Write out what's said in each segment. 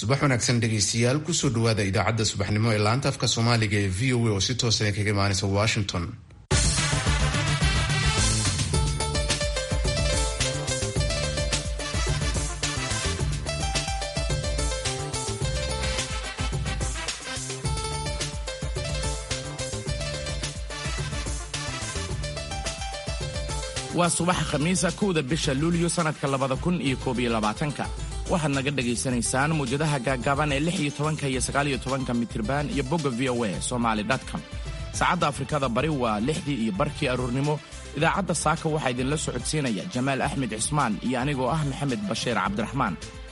subax wanaagsan dhegaystayaal kusoo dhawaada idaacadda subaxnimo ee laanta afka soomaaliga ee v o a oo si toosan kaga imaanaysa washington waa subaxa khamiisa kowda bisha luulyo sannadka labada kun iyo koob iyo labaatanka waxaad naga dhagaysanaysaan mawjadaha gaaggaaban ee lix iyo tobanka iyo sagaaliyo tobanka mitirban iyo bogga v o a somaali com saacadda afrikada bari waa lixdii iyo barkii aroornimo idaacadda saaka waxaa idinla socodsiinaya jamaal axmed cismaan iyo anigoo ah maxamed bashiir cabdiraxmaan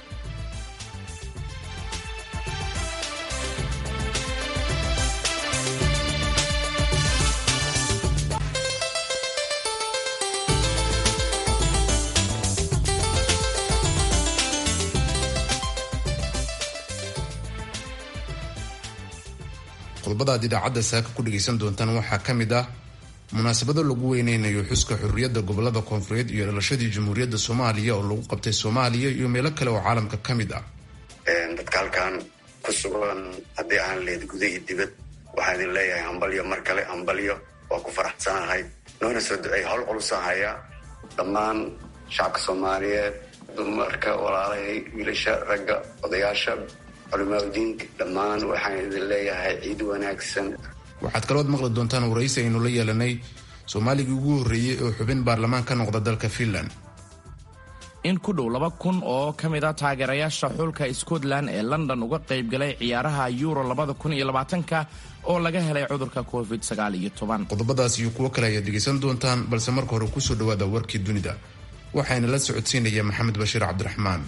qodobadaad idaacadda saaka ku dhagaysan doontaan waxaa ka mid ah munaasabado lagu weyneynayo xuska xurriyadda gobolada koonfureed iyo dhalashadii jamhuuriyadda soomaaliya oo lagu qabtay soomaaliya iyo meelo kale oo caalamka ka mid ah dadka halkan ku sugan haddii aan leed guda iyo dibad waxaan idin leeyahay hambalyo mar kale hambalyo waa ku faraxsanahay noona soo duceey howl culusa haya dhammaan shacabka soomaaliyeed dumarka walaalahay wiilasha ragga odayaasha culimaadudiinka dhammaan waxaan idin leeyahay ciid wanaagsan waxaad kalood maqli doontaan waraysi aynu la yeelanay soomaaligii ugu horreeyey oo xubin baarlamaan ka noqda dalka finland in ku dhow laba kun oo ka mid a taageerayaasha xulka scotland ee london uga qaybgalay ciyaaraha euro labada kun iyo labaatanka oo laga helay cudurka covid sagaal iyo toban qodobadaas iyo kuwo kale ayaad dhegaysan doontaan balse marka hore kusoo dhawaada warkii dunida waxayna la socodsiinaya maxamed bashiir cabdiraxmaan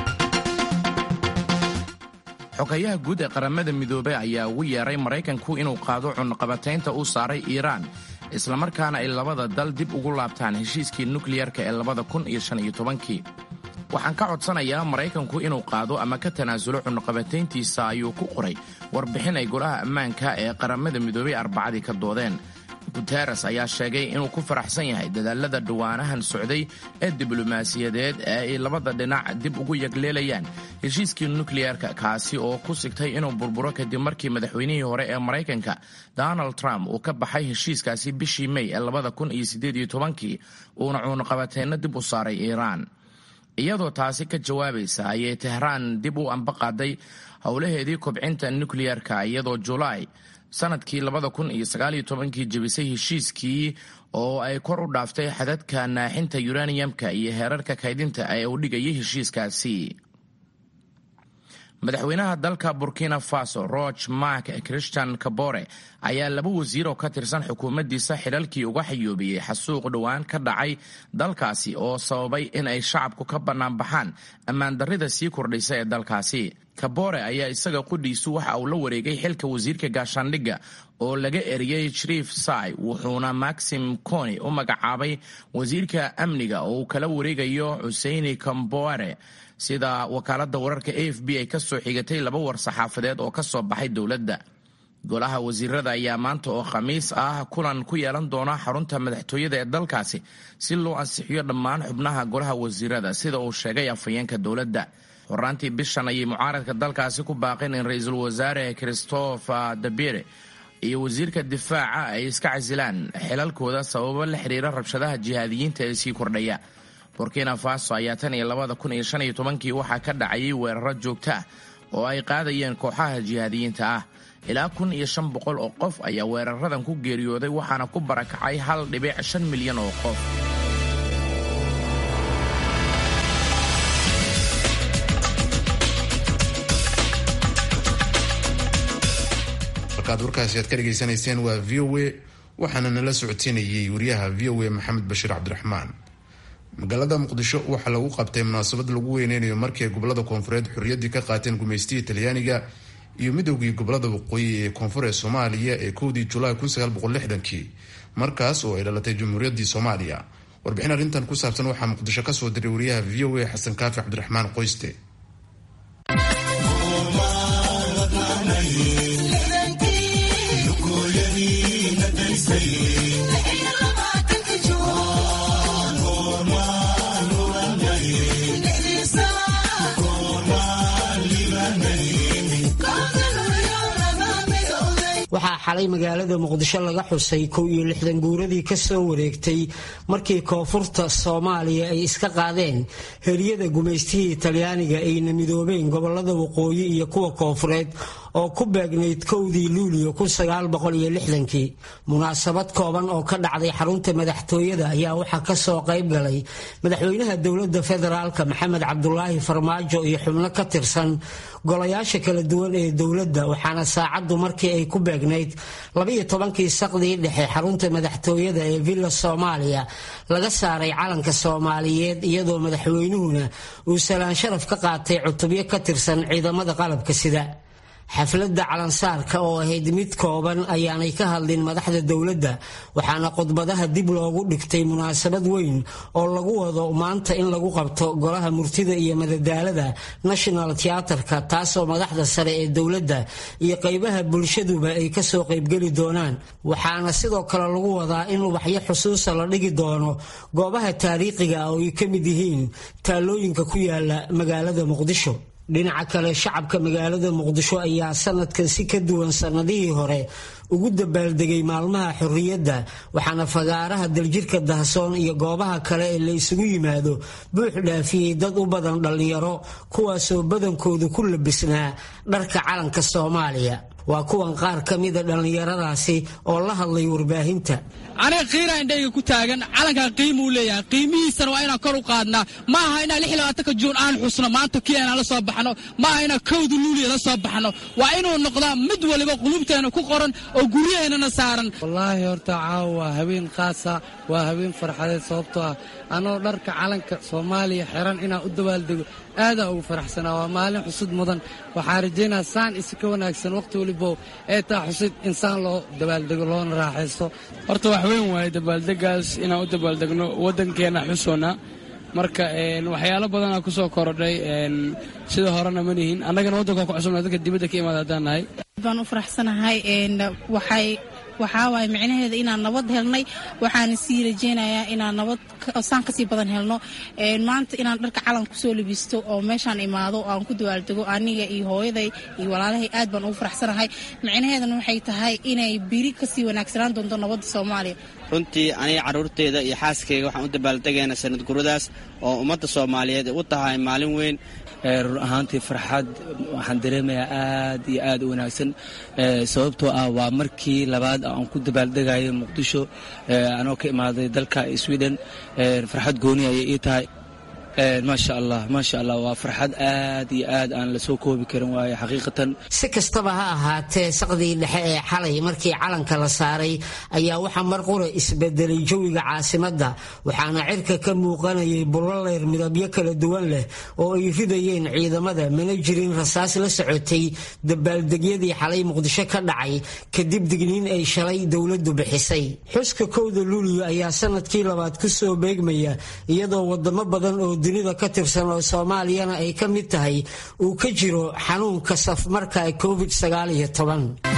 xogayaha guud ee qaramada midoobey ayaa ugu yeeray maraykanku inuu qaado cunaqabataynta uu saaray iiraan islamarkaana ay labada dal dib ugu laabtaan heshiiskii nukliyarka ee labada kun iyo shan iyo tobankii waxaan ka codsanayaa maraykanku inuu qaado ama ka tanaasulo cunaqabatayntiisa ayuu ku qoray warbixin ay golaha ammaanka ee qaramada midoobey arbacadii ka doodeen guteres ayaa sheegay inuu ku faraxsan yahay dadaalada dhawaanahan socday ee diblomaasiyadeed ee ay labada dhinac dib ugu yagleelayaan heshiiskii nukliyerka kaasi oo ku sigtay inuu burburo kadib markii madaxweynihii hore ee maraykanka donald trump uu ka baxay heshiiskaasi bishii may ee labada kun iyo siddeed iyo tobankii uuna cuunaqabateyno dib u saaray iiraan iyadoo taasi ka jawaabaysa ayay tehraan dib u ambaqaaday howlaheedii kobcinta nukliyerka iyadoo julaay sanadkii labada kun iyo sagaaliyo tobankii jebisay heshiiskii oo ay kor u dhaaftay xadadka naaxinta yuraniyamka iyo heerarka kaydinta ee uu dhigayay heshiiskaasi madaxweynaha dalka burkina faso roch mark christian kabore ayaa laba wasiir oo ka tirsan xukuumaddiisa xidhalkii uga xayoobiyey xasuuq dhowaan ka dhacay dalkaasi oo sababay in ay shacabku ka bannaanbaxaan ammaandarrida sii kordhaysa ee dalkaasi kabore ayaa isaga qudhiisu waxa uu la wareegay xilka wasiirka gaashaandhigga oo laga eriyey shriif sai wuxuuna maxim coni u magacaabay wasiirka amniga oo uu kala wareegayo xuseini kamboare sida wakaaladda wararka a f b ay ka soo xigatay laba war saxaafadeed oo ka soo baxay dowladda golaha wasiirada ayaa maanta oo khamiis ah kulan ku yeelan doona xarunta madaxtooyada ee dalkaasi si loo ansixiyo dhammaan xubnaha golaha wasiirada sida uu sheegay afhayeenka dowladda horaantii bishan ayay mucaaradka dalkaasi ku baaqeen in ra-iisul wasaare christopher dabire iyo wasiirka difaaca ay iska casilaan xilalkooda sababo la xiriira rabshadaha jihaadiyiinta ee sii kordhaya burkina faso ayaa tan iyo labada kun iyo shan iyo tobankii waxaa ka dhacayay weeraro joogto ah oo ay qaadayeen kooxaha jihaadiyiinta ah ilaa kun iyo shan boqol oo qof ayaa weeraradan ku geeriyooday waxaana ku barakacay hal dhibic shan milyan oo qof markaad warkaasi aad ka dhegaysanayseen waa v o a waxaana nala socodsiinayay wariyaha v o a maxamed bashiir cabdiraxmaan magaalada muqdisho waxaa lagu qabtay munaasabad lagu weyneynayo markii ay gobolada koonfureed xorriyaddii ka qaateen gumaystihii talyaaniga iyo midowgii gobolada waqooyi ee koonfur ee soomaaliya ee kowdii julaay kii markaas oo ay dhalatay jamhuuriyaddii soomaaliya warbixin arrintan ku saabsan waxaa muqdisho kasoo diray wariyaha v o a xasan kaafi cabdiraxmaan qoyste xalay magaalada muqdisho laga xusay kow iyo lixdan guuradii kasoo wareegtay markii koonfurta soomaaliya ay iska qaadeen heryada gumaystihii talyaaniga ayna midoobeen gobolada waqooyi iyo kuwa koonfureed oo ku beegnayd kowdii luuliyo kii munaasabad kooban oo ka dhacday xarunta madaxtooyada ayaa waxaa kasoo qayb galay madaxweynaha dowlada federaalka maxamed cabdulaahi farmaajo iyo xubno ka tirsan golayaasha kala duwan ee dowladda waxaana saacaddu markii ay ku beegnayd labiyo tobankii saqdii dhexe xarunta madaxtooyada ee villa soomaaliya laga saaray calanka soomaaliyeed iyadoo madaxweynuhuna uu salaan sharaf ka qaatay cutubyo ka tirsan ciidamada qalabka sida xafladda calansaarka oo ahayd mid kooban ayaanay ka hadlin madaxda dowladda waxaana khudbadaha dib loogu dhigtay munaasabad weyn oo lagu wado maanta in lagu qabto golaha murtida iyo madadaalada national teaterka taasoo madaxda sare ee dowladda iyo qaybaha bulshaduba ay kasoo qaybgeli doonaan waxaana sidoo kale lagu wadaa in ubaxyo xusuusa la dhigi doono goobaha taariikhiga oo ay ka mid yihiin taalooyinka ku yaala magaalada muqdisho dhinaca kale shacabka magaalada muqdisho ayaa sanadkan si ka duwan sanadihii hore ugu dabaaldegay maalmaha xorriyadda waxaana fagaaraha daljirka dahsoon iyo goobaha kale ee la isugu yimaado buux dhaafiyey dad u badan dhallinyaro kuwaasoo badankoodu ku labisnaa dharka calanka soomaaliya waa kuwan qaar ka mida dhallinyaradaasi oo la hadlay warbaahinta aniga qiiraa indhayga ku taagan calankan qiimuu leeyahay qiimihiisana waa inaan kor u qaadnaa ma aha inaan lix labaatanka juun aan xusno maanta kii aanaan la soo baxno ma aha inaan kowda luuliya la soo baxno waa inuu noqdaa mid waliba qulubteena ku qoran oo guryaheennana saaran wallaahi horta caawa waa habeen khaasa waa habeen farxadeed sababtoo ah anoo dharka calanka soomaaliya xiran inaan u dabaaldego aadaa ugu faraxsanaa waa maalin xusud mudan waxaa rajaynaa saan isi ka wanaagsan wakhti walibo ee taa xusid insaan loo dabaaldego loona raaxaysto horta wax weyn waaye dabaaldegaas inaan u dabaaldegno waddankeenna xusoona marka waxyaalo badanaa ku soo korodhay sida horena ma nihin annagana waddanka ku cusubna dadka dibadda ka imaada haddaan nahay baan u faraxsanahay waxay waxaa waaye micnaheeda inaan nabad helnay waxaana sii rajeynayaa inaan nabad saan kasii badan helno maanta inaan dharka calan kusoo labisto oo meeshaan imaado oo aan ku dawaaldego aniga iyo hooyaday iyo walaalahay aad baan ugu faraxsanahay micnaheedana waxay tahay inay biri kasii wanaagsanaan doonto nabadda soomaaliya runtii aniga carruurteyda iyo xaaskayga waxaan u dabaaldegaynaa sanad guradaas oo ummadda soomaaliyeed u tahay maalin weyn run ahaantii farxad waxaan dareemayaa aad iyo aad u wanaagsan sababtoo ah waa markii labaad aan ku dabaaldegayo muqdisho anoo ka imaaday dalka sweden farxad gooni ayay ii tahay maasha allah maasha allah waa farxad aad iyo aad aan lasoo koobi karin waaye xaqiiqatan si kastaba ha ahaatee saqdii dhexe ee xalay markii calanka la saaray ayaa waxaa mar qura isbedelay jawiga caasimadda waxaana cirka ka muuqanayay bulloleyr midabyo kala duwan leh oo ay ridayeen ciidamada mana jirin rasaas la socotay dabaaldegyadii xalay muqdisho ka dhacay kadib digniin ay shalay dowladdu bixisay xuska kowda luuliyo ayaa sanadkii labaad ku soo beegmaya iyadoo wadamo badan oo dunida ka tirsan oo soomaaliyana ay ka mid tahay uu ka jiro xanuunka safmarka covid sagaaliyo toban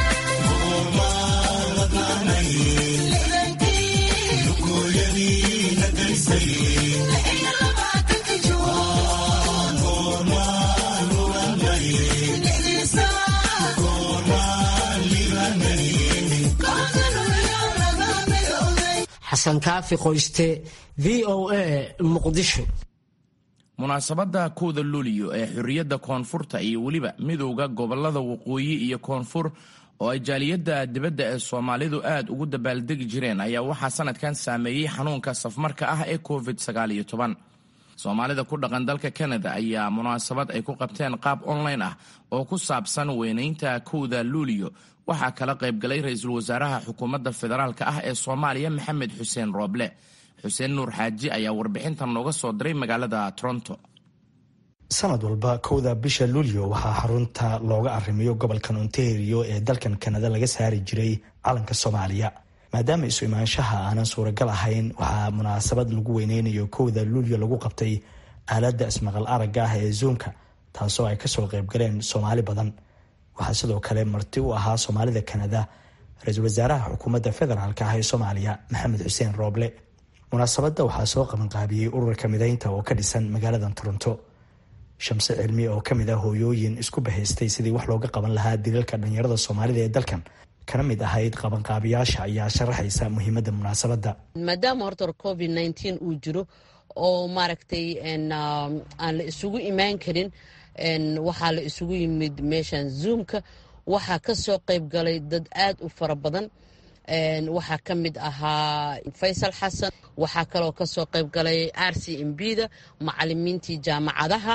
xasan kaafi qoyste v o a muqdisho munaasabadda kowda luuliyo ee xorriyadda koonfurta iyo weliba midowda gobolada waqooyi iyo koonfur oo ay jaaliyadda dibadda ee soomaalidu aad ugu dabaaldegi jireen ayaa waxaa sanadkan saameeyey xanuunka safmarka ah ee covid soomaalida ku dhaqan dalka kanada ayaa munaasabad ay ku qabteen qaab online ah oo ku saabsan weynaynta kowda luuliyo waxaa kala qaybgalay ra-iisul wasaaraha xukuumadda federaalk ah ee soomaaliya maxamed xuseen rooble xuseen nuur xaaji ayaa warbixintan nooga soo diray magaalada toronto sanad walba kowda bisha luulyo waxaa xarunta looga arrimiyo gobolkan ontario ee dalkan kanada laga saari jiray calanka soomaaliya maadaama isu imaanshaha aanan suuragal ahayn waxaa munaasabad lagu weyneynayo kowda luulyo lagu qabtay aaladda ismaqal aragga ah ee zoomka taasoo ay kasoo qaybgaleen soomaali badan waxaa sidoo kale marti u ahaa soomaalida kanada ra-iisul wasaaraha xukuumadda federaalk ah ee soomaaliya maxamed xuseen rooble munaasabadda waxaa soo qabanqaabiyey ururka mideynta oo ka dhisan magaalada toronto shamse cilmi oo kamid ah hooyooyin isku bahaystay sidii wax looga qaban lahaa dilalka dhalinyarada soomaalida ee dalkan kana mid ahayd qabanqaabiyaasha ayaa sharaxaysa muhiimadda munaasabadda maadaama horta covid nneteen uu jiro oo maaragtay aan la isugu imaan karin waxaa la isugu yimid meeshan zoomka waxaa ka soo qayb galay dad aad u fara badan waxaa ka mid ahaa faysal xasan waxaa kaloo kasoo qayb galay r c m b da macalimiintii jaamacadaha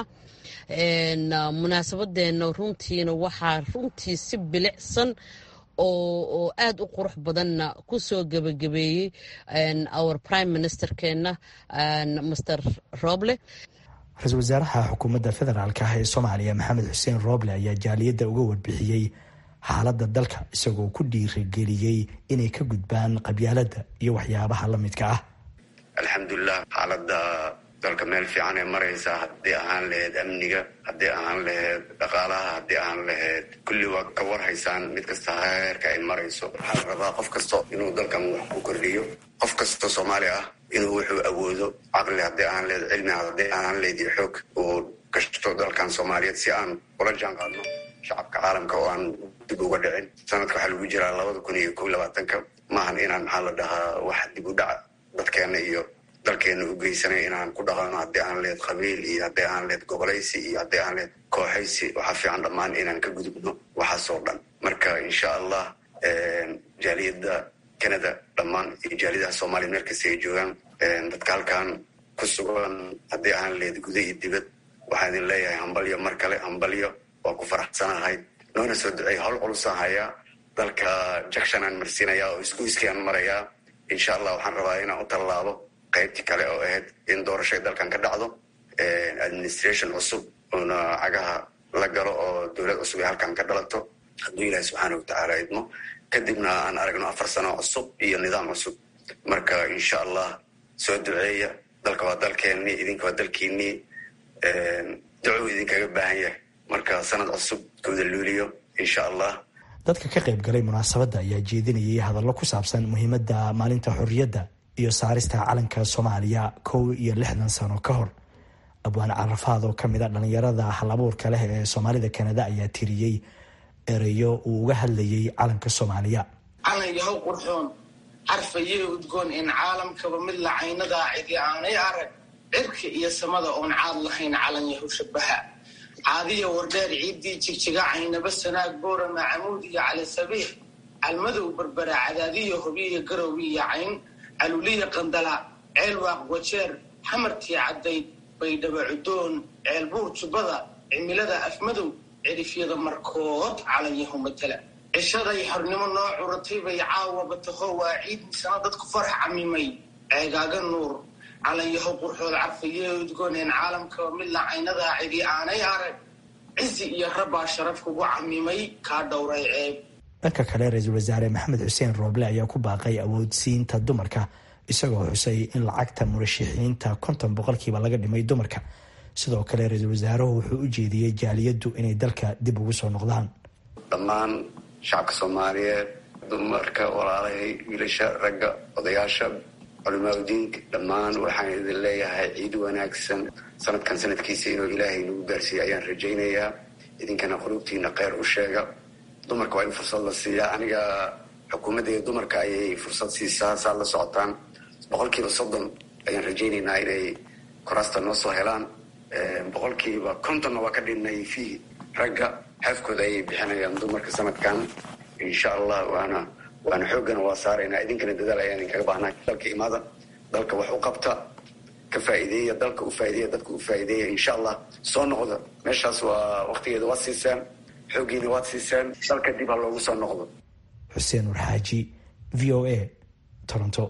munaasabadeena runtiina waxaa runtii si bilicsan oo aad u qurux badanna kusoo gebagabeeyey our prime ministerkeena master roble ra-iisul wasaaraha xukuumadda federaalk ah ee soomaaliya maxamed xuseen rooble ayaa jaaliyadda uga warbixiyey xaaladda dalka isagoo ku dhiirigeliyey inay ka gudbaan qabyaaladda iyo waxyaabaha la midka ah alxamdulilah xaaladda dalka meel fiican ee maraysa haddii ahaan laheyd amniga haddii ahaan laheyd dhaqaalaha haddii ahaan laheyd kulli waa ka warhaysaan mid kasta heerka ay marayso waxaa la rabaa qof kasta inuu dalkan wax ku kordhiyo qof kastoo soomaali ah inuu wuxuu awoodo caqli haddii ahaan lehed cilmi haddii ahaan lehed iyo xoog uu gashto dalkan soomaaliyeed si aan ula jaan qaadno shacabka caalamka oo aan dib uga dhicin sanadka waxaa lagu jiraa labada kun iyo kow labaatanka maahan inaan maxaa la dhahaa wax dib u dhaca dadkeena iyo dalkeena u geysanay inaan ku dhaqano haddii aan lehed qabiil iyo haddii aan lehed gobolaysi iyo haddii aan lehed kooxaysi waxaa fiican dhammaan inaan ka gudubno waxaasoo dhan marka insha allah jaaliyadda canada dhammaan iyo jaaliyadaha soomaaliya meel kasta ay joogaan dadka halkan ku sugan haddii aan lehed guda iyo dibad waxaa idin leeyahay hambalyo mar kale hambalyo waa ku faraxsanahay noona soo duceey howl culusan hayaa dalka jakshan aan marsiinaya oo isgoyskii aan marayaa insha allah waxaan rabaa inaan u tallaabo qaybtii kale oo ahayd in doorasho ay dalkan ka dhacdo administration cusub uuna cagaha la galo oo dowlad cusub ay halkan ka dhalato hadduu ilaahi subxaana watacaala idmo kadibna aan aragno afar sano cusub iyo nidaam cusub marka insha allah soo duceeya dalka waa dalkeennii idinka waa dalkiinnii ducuu idinkaga baahan yahay marka sanad cusub kooda luuliyo insha allah dadka ka qayb galay munaasabadda ayaa jeedinayay hadallo ku saabsan muhiimadda maalinta xorriyadda iyo saarista calanka soomaaliya kow iyo lixdan sano ka hor abwaan carafaad oo kamid a dhallinyarada halabuurka leh ee soomaalida kanada ayaa tiriyey ereyo uu uga hadlayay calanka soomaaliya calan yahow qurxoon carfayee udgoon in caalamkaba mid la caynadaa cidi aanay arag cirka iyo samada oon caad lahayn calan yahow shabaha caadiya wardheer ciiddii jigjiga caynaba sanaag boorama camuud iyo cali sabiix calmadow berbera cadaadiya hobiya garowiya cayn caluliya qandala ceel waaq wajeer xamartii caddayd baydhaba cudoon ceel buur jubbada cimilada afmadow cirifyada markood calanyahu matala cishaday xornimo noo curatay bay caawaba taho waa ciid misana dadku farax camimay ceegaaga nuur calanyaho qurxood carfayee udgooneen caalamkaba mid la caynadaa cidi aanay arag cizi iyo rabbaa sharaf kugu camimay kaa dhowray ceeb dhanka kale ra-iisul wasaare maxamed xuseen rooble ayaa ku baaqay awoodsiinta dumarka isagoo xusay in lacagta murashixiinta konton boqolkiiba laga dhimay dumarka sidoo kale ra-iisul wasaaruhu wuxuu u jeediyey jaaliyaddu inay dalka dib ugu soo noqdaan dhammaan shacabka soomaaliyeed dumarka walaalahay wiilasha ragga odayaasha culimaadudiinka dhammaan waxaan idin leeyahay ciid wanaagsan sanadkan sanadkiisa inuu ilaahay nagu gaarsiiya ayaan rajaynayaa idinkana qulubtiina kheyr u sheega dumarka waa in fursad la siiyaa aniga xukuumaddeeda dumarka ayay fursad siisaa saad la socotaan boqolkiiba soddon ayaan rajaynaynaa inay koraasta noo soo helaan boqolkiiba kontonna waa ka dhinnay fiihi ragga xeefkooda ayay bixinayaan dumarka sanadkan insha allah waana waana xooggana waa saaraynaa idinkana dadaal ayaan idinkaga baahnaa dalka imaada dalka wax u qabta ka faa'iideeya dalka u faa'ideeya dadka u faa'iideeya insha allah soo noqda meeshaas waa waqtigeeda waad siiseen xooggiina waad siiseen dalka dib ha loogu soo noqdo xuseen warxaaji v o a toronto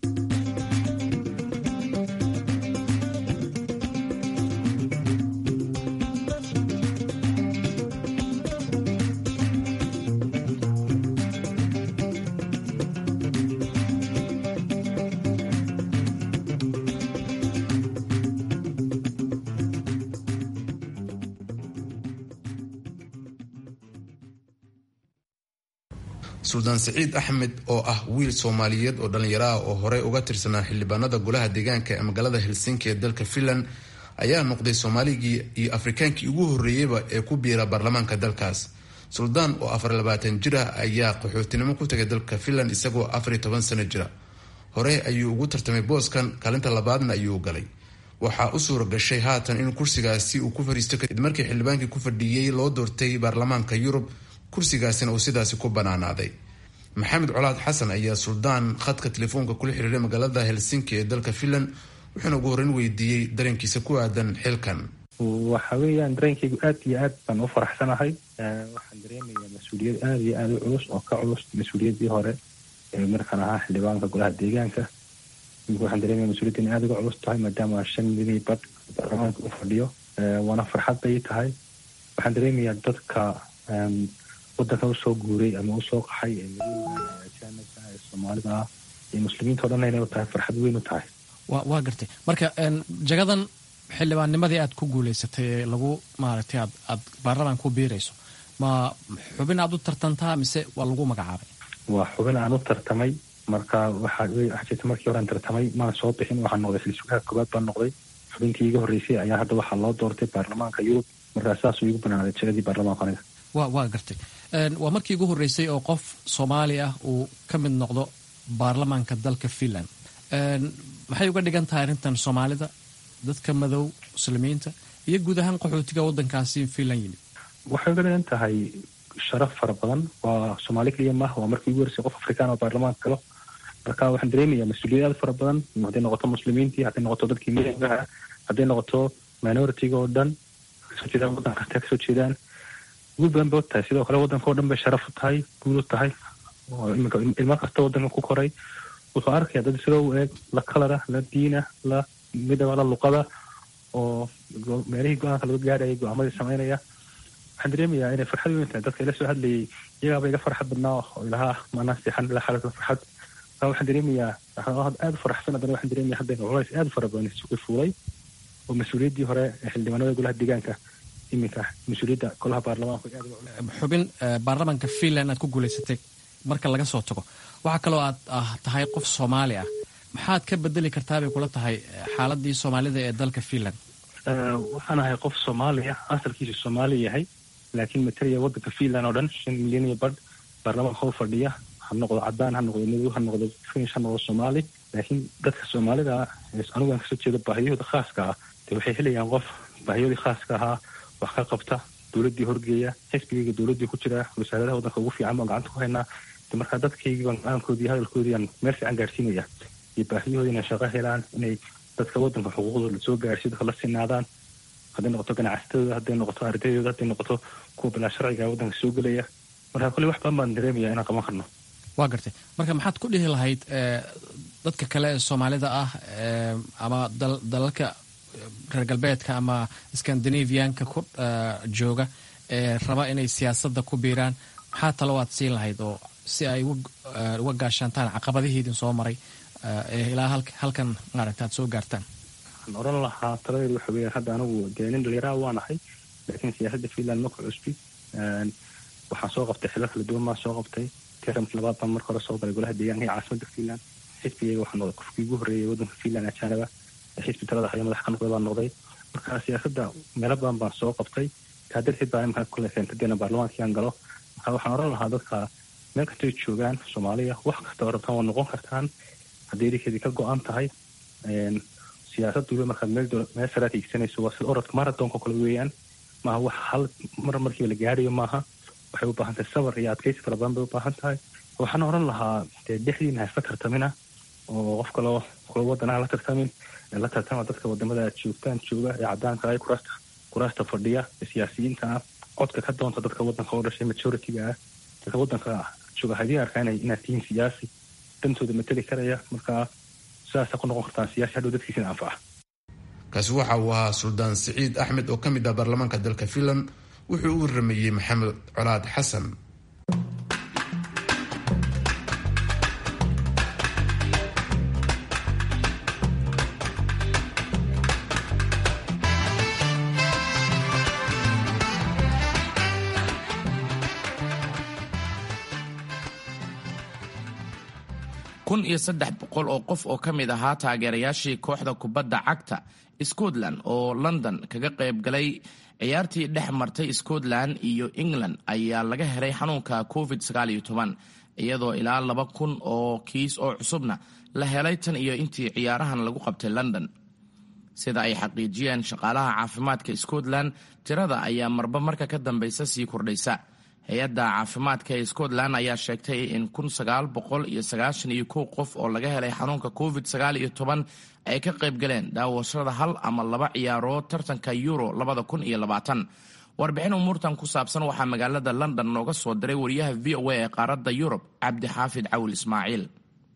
suldaan siciid axmed oo ah wiil soomaaliyeed oo dhallinyaro ah oo horey uga tirsanaa xildhibaanada golaha deegaanka ee magaalada helsinki ee dalka finland ayaa noqday soomaaligii iyo afrikaankii ugu horreeyeyba ee ku biira baarlamaanka dalkaas suldaan oo afar labaatan jir ah ayaa qaxootinimo ku tagay dalka finland isagoo afariyo toban sano jira hore ayuu ugu tartamay booskan kaalinta labaadna ayuu galay waxaa u suura gashay haatan in kursigaasi uu ku fadhiisto kadib markii xildhibaankii ku fadhiiyey loo doortay baarlamaanka yurub kursigaasina uu sidaasi ku banaanaaday maxamed colaad xasan ayaa suldaan khadka telefoonka kula xiriiray magaalada helsinki ee dalka finland wuxuuna ugu horreyn weydiiyey dareenkiisa ku aadan xilkan waxa weeyaan dareenkaygu aad iyo aad baan u faraxsanahay waxaan dareemayaa mas-uuliyad aada iyo aada u culus oo ka culus mas-uuliyaddii hore ee markaan ahaa xildhibaanka golaha deegaanka imika waxaan dareemaya mas-uuliyadda in aada uga culus tahay maadaama shan milii badh baarlamaanka u fadhiyo waana farxad bay tahay waxaan dareemayaa dadka wadanka usoo guuray ama usoo qaxay ee madowga ajaanibka ee soomaalida ah iyo muslimiinta o dhan inay u tahay farxad weyn u tahay wa waa gartay marka jagadan xildhibaannimadii aad ku guulaysatay ee lagu maaragtay aad aad baarlamaan ku biirayso ma xubin aad u tartantaa mise waa lagu magacaabay waa xubin aan u tartamay marka waxaa waxaa jirta markii hore aan tartamay maan soo bixin waxaan noqday silsugaha koowaad baan noqday xubintii iga horreysay ayaa hadda waxaa loo doortay baarlamaanka yurub markaa saasuu igu banaaday jagadii baarlamaanka aniga wa waa gartay waa markii ugu horreysay oo qof soomaali ah uu ka mid noqdo baarlamaanka dalka finland maxay uga dhigan tahay arrintan soomaalida dadka madow muslimiinta iyo guud ahaan qaxootiga waddankaasi finland yimid waxay uga dhigan tahay sharaf fara badan waa soomaali keliya maaha waa markii ugu horeysay qof afrikaan oo baarlamaanka galo marka waxaan dareemayaa mas-uuliyad aad fara badan hadday noqoto muslimiintii hadday noqoto dadkii miyigaha hadday noqoto minoritiga oo dhan kasoo jeedaan waddan kasta kasoo jeedaan guul badan bay u tahay sidoo kale waddanka oo dhan bay sharaf u tahay guul u tahay oo iminka ilmo kasta waddanka ku koray wuxuu arkaya dad isagoo u eeg la kalara la diina la midaba la luqada oo meelihii go-aanka laga gaarayay go-aamadii samaynaya waxaan dareemayaa inay farxad weyn tahay dadka ila soo hadlayay iyagaaba iga farxad badnaa oo ilahaa maanaa seexan ila xalaka farxad marka waxaan dareemayaa aada u faraxsan haddana waxaan dareemaya hadda culays aada u fara badan isugu fuulay oo mas-uuliyaddii hore ee xildhibaanada golaha deegaanka iminka mas-uuliyadda golaha baarlamaanka xubin baarlamaanka finland aad ku guulaysatay marka laga soo tago waxaa kaloo aad ah tahay qof soomaali ah maxaad ka bedeli kartaa bay kula tahay xaaladii soomaalida ee dalka finland waxaan ahay qof soomaali ah asalkiisu soomaali yahay laakiin matalaya waddanka finland oo dhan shan milyan iyo badh baarlamaanka u fadhiya ha noqdo cadaan ha noqdo madow ha noqdo finish ha noqdo soomaali laakiin dadka soomaalida ah anigaan kasoo jeedo baahiyahooda khaaska ah dee waxay helayaan qof baahiyoodii khaaska ahaa wax ka qabta dowladdii horgeeya xisbigayga dowladdii ku jira wasaaradaha waddanka ugu fiican baan gacanta ku haynaa de markaa dadkaygii baan go-aankoodii hadalkoodii aan meel fiican gaarsiinaya iyo baahiyahooda inay shaqo helaan inay dadka waddanka xuquuqdooda lasoo gaarsiyo dadka la sinaadaan hadday noqoto ganacsatadooda hadday noqoto ardaydooda hadday noqoto kuwa bilaa sharciga waddanka soo gelaya marka kolley wax badan baan dareemaya inaan qaban karno waa gartay marka maxaad ku dhihi lahayd dadka kale ee soomaalida ah ama dalalka reer galbeedka ama scandinavianka ku jooga ee raba inay siyaasadda ku biiraan maxaa talo aad siin lahayd oo si ay uga gaashaantaan caqabadihiidin soo maray ee ilaa halkan maaragta aad soo gaartaan waxaan oran lahaa taladeedu waxa weeyaan hadda anigu dee nin dhalinyaraha waa nahay laakiin siyaasadda finland ma ku cusbi waxaan soo qabtay xilal kala duwan baan soo qabtay tiramkii labaad baan marka hore soo galay golaha deegaanka iyo caasimadda finland xisbigayga waxaa noqday qofkii ugu horreeyay waddanka finland ajaanaba xisbi talada haya madax ka noqday baan noqday marka siyaasadda meelo badan baan soo qabtay taa darteed baa imika kule keentadeena baarlamaankii aan galo marka waxaan oran lahaa dadka meel kastay joogaan soomaaliya wax kasta oo rabtaan waa noqon kartaan haddii idinkeedii ka go-an tahay siyaasad waliba markaad meel meel saraad hiigsanayso waa sida orodka marathonka kale weeyaan maaha wax hal mar markiiba la gaarayo maaha waxay u baahan tahay sabar iyo adkaysi fara badan bay u baahan tahay waxaan oran lahaa dee dhexdiina ha isla tartamina oo qof kaloo kula wadanaha la tartamin la tartama dadka wadamada aad joogtaan jooga ee cadaanka ah kuraasta kuraasta fadhiya ee siyaasiyiinta ah codka ka doonta dadka waddanka oo dhashay majority-ga ah dadka waddanka jooga hadii arkaan inaad tihiin siyaasi dantooda mateli karaya markaa sidaasa ku noqon kartaan siyaasi hadhow dadkiisina anfaca kaasi waxa uu ahaa suldaan siciid axmed oo ka mid ah baarlamaanka dalka finland wuxuu u waramayey maxamed colaad xasan kun iyo saddex boqol oo qof oo ka mid ahaa taageerayaashii kooxda kubadda cagta scotland oo london kaga qayb galay ciyaartii dhex martay scotland iyo england ayaa laga helay xanuunka covid iyadoo ilaa laba kun oo kiis oo cusubna la helay tan iyo intii ciyaarahan lagu qabtay london sida ay xaqiijiyeen shaqaalaha caafimaadka scotland tirada ayaa marba marka ka dambeysa sii kordhaysa hay-adda caafimaadka ee scotland ayaa sheegtay in kun sagaal boqol iyo sagaashan iyo kow qof oo laga helay xanuunka covid sagaal iyo toban ay ka qayb galeen daawashada hal ama laba ciyaarood tartanka euro labada kun iyo labaatan warbixin umuurtan ku saabsan waxaa magaalada london nooga soo diray wariyaha v o a ee qaaradda yurub cabdixaafid cawil ismaaciil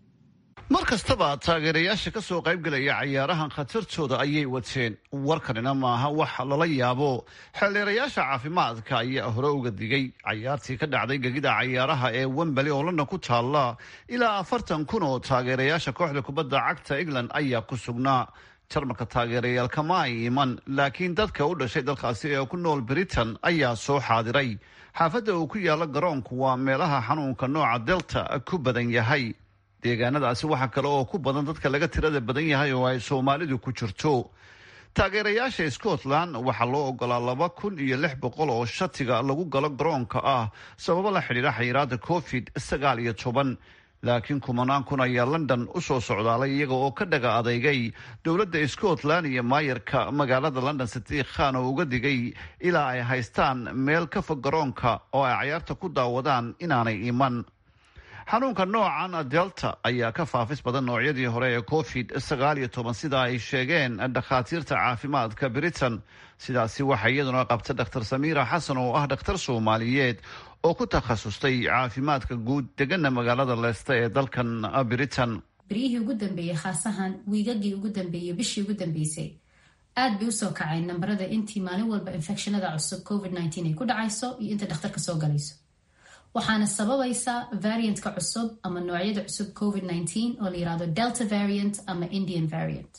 mar kastaba taageerayaasha ka soo qaybgelaya cayaarahan khatartooda ayay wateen warkanina maaha wax lala yaabo xeeldheerayaasha caafimaadka ayaa hore uga digay cayaartii ka dhacday gegida cayaaraha ee wembali oo london ku taalla ilaa afartan kun oo taageerayaasha kooxda kubadda cagta england ayaa ku sugnaa jarmalka taageerayaal kama ay iman laakiin dadka u dhashay dalkaasi ee ku nool britain ayaa soo xaadiray xaafadda uu ku yaalla garoonku waa meelaha xanuunka nooca delta ku badan yahay deegaanadaasi waxaa kale oo ku badan dadka laga tirada badan yahay oo ay soomaalidu ku jirto taageerayaasha scotland waxaa loo ogolaa laba kun iyo lix boqol oo shatiga lagu galo garoonka ah sababo la xidhiidha xayiraada covid sagaal iyo toban laakiin kumanaan kun ayaa london u soo socdaalay iyaga oo ka dhaga adeygay dowladda scotland iyo maayarka magaalada london sadiiq khan oo uga digay ilaa ay haystaan meel ka fog garoonka oo ay cayaarta ku daawadaan inaanay iman xanuunka noocan delta ayaa ka faafis badan noocyadii hore ee covid sagaal iyo toban sida ay sheegeen dhakhaatiirta caafimaadka britain sidaasi waxaa iyaduna qabta dr samiira xasan oo ah dhakhtar soomaaliyeed oo ku takhasustay caafimaadka guud degana magaalada leesta ee dalkan britain beryihii ugu dambeeyey khaasahan wiigagii ugu dambeeyey bishii ugu dambeysay aad bay usoo kaceen nambarada intii maalin walba infekshanada cusub covid ay ku dhacayso iyo inta dhakhtarka soo galayso waxaana sababaysa variantka cusub ama noocyada cusub covid oo la yirahdo delta variant ama indian variant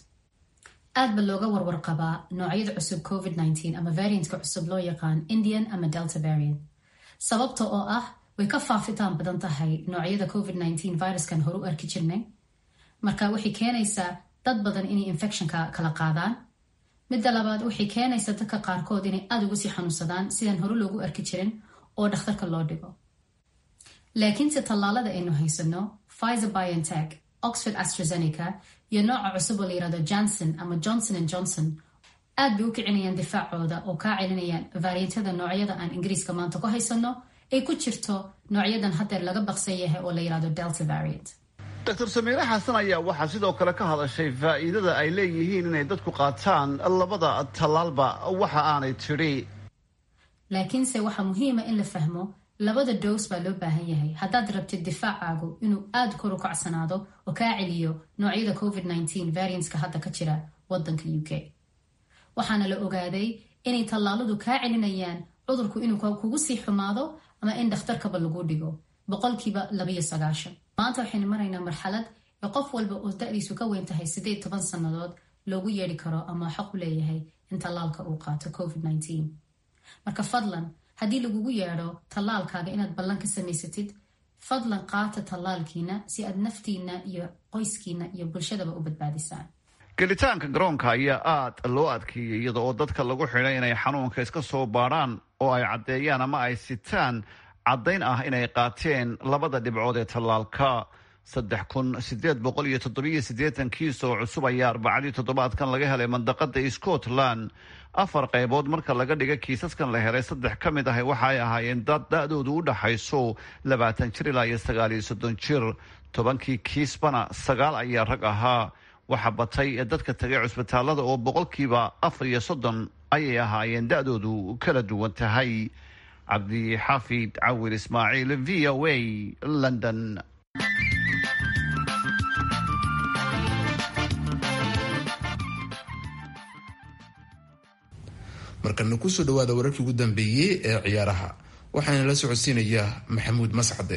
aad ba looga warwar qabaa noocyada cusub covid ama variantka cusub loo yaqaan indian ama delta variant sababta oo ah way ka faafitaan badan tahay noocyada covid viruskan hore u arki jirnay marka waxay keenaysaa dad badan inay infectionka kala qaadaan midda labaad waxay keenaysaa dadka qaarkood inay aada ugu sii xanuunsadaan sidaan hore loogu arki jirin oo dhakhtarka loo dhigo laakiinse tallaalada aynu haysano pfizer biontech oxford astrazeneca iyo nooca cusub oo la yirahdo johnson ama johnson and johnson aad bay u kicinayaan difaacooda oo kaa celinayaan variantada noocyada aan ingiriiska maanta ku haysano ay ku jirto noocyadan haddeer laga baqsan yahay oo la yirahdo delta variant dr samiire xasan ayaa waxaa sidoo kale ka hadashay faa'iidada ay leeyihiin inay dadku qaataan labada tallaalba waxa aanay tidhi laakiinse waxaa muhiima in la fahmo labada dows baa loo baahan yahay haddaad rabtid difaacaagu inuu aada kor u kacsanaado oo kaa celiyo noocyada covid variantska hadda ka jira wadanka u k waxaana la ogaaday inay tallaaladu kaa celinayaan cudurku inuu kugu sii xumaado ama in dhakhtarkaba lagu dhigo boqolkiiba labayo sagaashan maanta waxaynu maraynaa marxalad ee qof walba oo da-diisu ka weyn tahay sideed toban sannadood loogu yeedhi karo ama xaq u leeyahay in tallaalka uu qaato covid marka fadlan haddii lagugu yeedho tallaalkaaga inaad ballan ka samaysatid fadlan qaata tallaalkiina si aad naftiina iyo qoyskiina iyo bulshadaba u badbaadisaan gelitaanka garoonka ayaa aad loo adkeeyey iyada oo dadka lagu xidhay inay xanuunka iska soo baadhaan oo ay caddeeyaan ama ay sitaan caddayn ah inay qaateen labada dhibcood ee tallaalka saddex kun sideed boqol iyo toddobiyo siddeetan kiis oo cusub ayaa arbacadii toddobaadkan laga helay mandaqada scotland afar qaybood marka laga dhiga kiisaskan la helay saddex ka mid ah waxa ay ahaayeen dad da-doodu u dhaxayso labaatan jir ilaa iyo sagaal iyo soddon jir tobankii kiisbana sagaal ayaa rag ahaa waxa batay ee dadka tagay cusbitaalada oo boqolkiiba afar iyo soddon ayay ahaayeen da-doodu kala duwan tahay cabdixaafid cawil ismaaciil v o a london markana kusoo dhawaada wararkii ugu dambeeyey ee ciyaaraha waxaana la socodsiinaya maxamuud mascade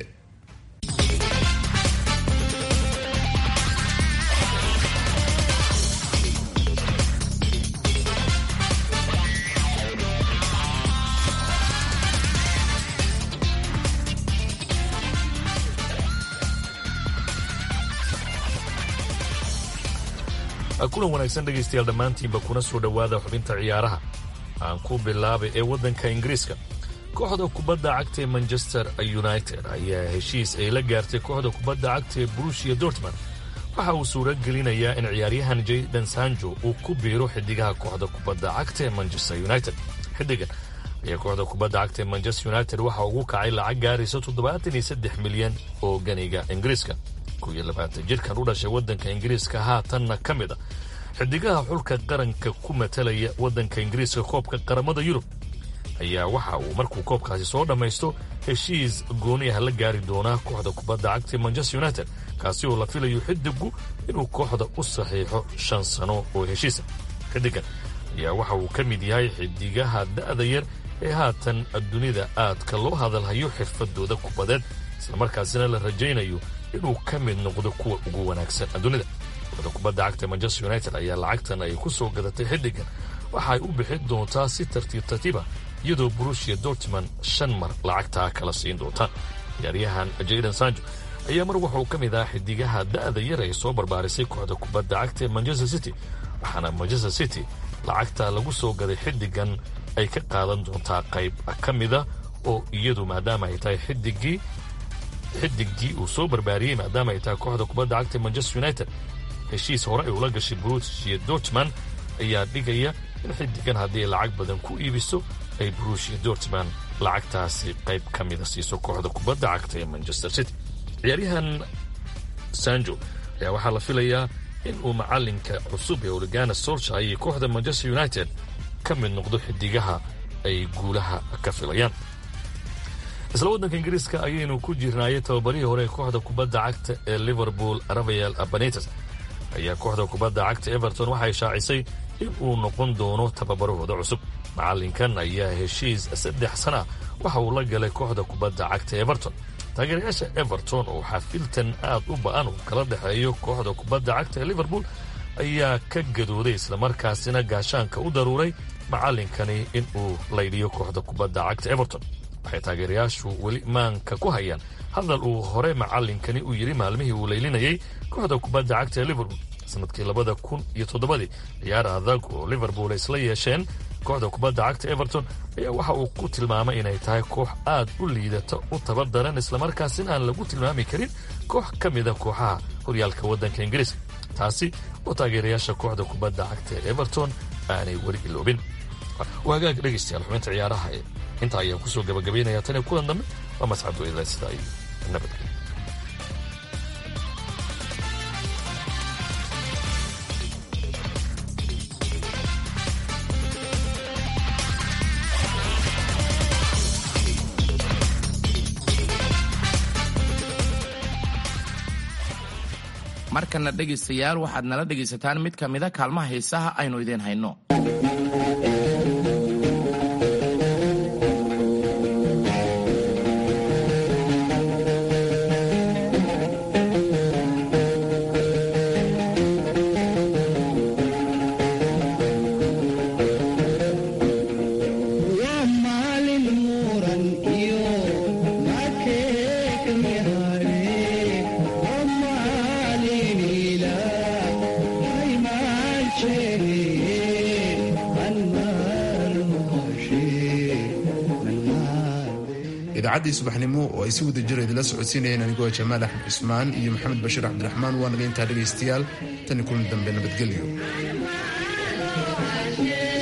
kulan wanaagsan dhegaystayaal dhammaantiinba kuna soo dhowaada xubinta ciyaaraha aan ku bilaabay ee waddanka ingiriiska kooxda kubadda cagta ee manchester united ayaa heshiis ay la gaartay kooxda kubadda cagta ee brushia dortmund waxa uu suura gelinayaa in ciyaaryahan jayden sanjo uu ku biiro xidigaha kooxda kubadda cagta ee manchester united xidigan ayaa kooxda kubadda cagta ee manchester united waxa ugu kacay lacag gaaraysa toddobaatan iyo saddex milyan oo ganiga ingiriiska kow iyo labaatan jirkan u dhashay waddanka ingiriiska haatanna ka mid a xidigaha xulka qaranka ku matalaya waddanka ingiriiska koobka qaramada yurub ayaa waxa uu markuu koobkaasi soo dhammaysto heshiis gooni ah la gaari doonaa kooxda kubadda cagta ee manchester united kaasi oo la filayo xidigu inuu kooxda u saxiixo shan sano oo heshiisa xidigan ayaa waxa uu ka mid yahay xidigaha da'da yar ee haatan dunida aadka loo hadalhayo xirfadooda kubadeed islamarkaasina la rajaynayo inuu ka mid noqdo kuwa ugu wanaagsan dunida kooxda kubadda cagta manchester united ayaa lacagtan ay ku soo gadatay xidigan waxa ay u bixin doontaa si tartiib tartiiba iyadoo brushia dortmund shan mar lacagtaa kala siin doonta ciyaaryahan jayden sanjo ayaa mar wuxuu ka mid ahaa xidigaha da'da yar ay soo barbaarisay kooxda kubadda cagta ee manchester city waxaana manchester city lacagta lagu soo gaday xidigan ay ka qaadan doontaa qayb ka mida oo iyadu maadaama ay tahay xidigii xidigii uu soo barbaariyey maadaama ay tahay kooxda kubadda cagta ee manchester united heshiis hore ay ula gashay brushia dortmund ayaa dhigaya in xidigan haddii ay lacag badan ku iibiso ay brushia dortmund lacagtaasi qayb ka mida siiso kooxda kubadda cagta ee manchester city ciyaaryahan sanjo ayaa waxaa la filayaa in uu macalinka cusub ee oligana solsha iyo kooxda manchester united ka mid noqdo xidigaha ay guulaha ka filayaan isla waddanka ingiriiska ayaynu ku jirnaayay tababarihii hore ee kooxda kubadda cagta ee liverpool rafael abanites ayaa kooxda kubadda cagta everton waxay shaacisay in uu noqon doono tababarahooda cusub macalinkan ayaa heshiis saddex sana waxa uu la galay kooxda kubadda cagta everton taageerayaasha everton oo xafiltan aad u ba'an uu kala dhexeeyo kooxda kubadda cagta ee liverpool ayaa ka gadooday islamarkaasina gaashaanka u daruuray macalinkani in uu laydhiyo kooxda kubadda cagta everton waxay taageerayaashu weli maanka ku hayaan hadal uu hore macalinkani u yidhi maalmihii uu laylinayay kooxda kubadda cagta ee liverpool sanadkii labada kun iyo toddobadii ciyaar adag oo liverpool ay isla yeesheen kooxda kubadda cagta everton ayaa waxa uu ku tilmaamay inay tahay koox aad u liidata u tabardaran islamarkaasina aan lagu tilmaami karin koox ka mida kooxaha horyaalka waddanka ingiriiska taasi oo taageerayaasha kooxda kubadda cagta ee everton aanay weli iloobin waagaag dhegaystayaal xubinta ciyaaraha ee intaa ayaan kusoo gabagabaynaya tan iyo kulan dambe waa mascad weydla sida ay nabadgelyo markana dhegaystayaal waxaad nala dhegaysataan mid ka mida kaalmaha heesaha aynu idiin hayno idaacaddii subaxnimo oo ay si wada jira idila socodsiinayeen anigoo jamaal axmed cismaan iyo maxamed bashiir cabdiraxmaan waa naga intaa dhegaystayaal tani kulan dambe nabadgelyo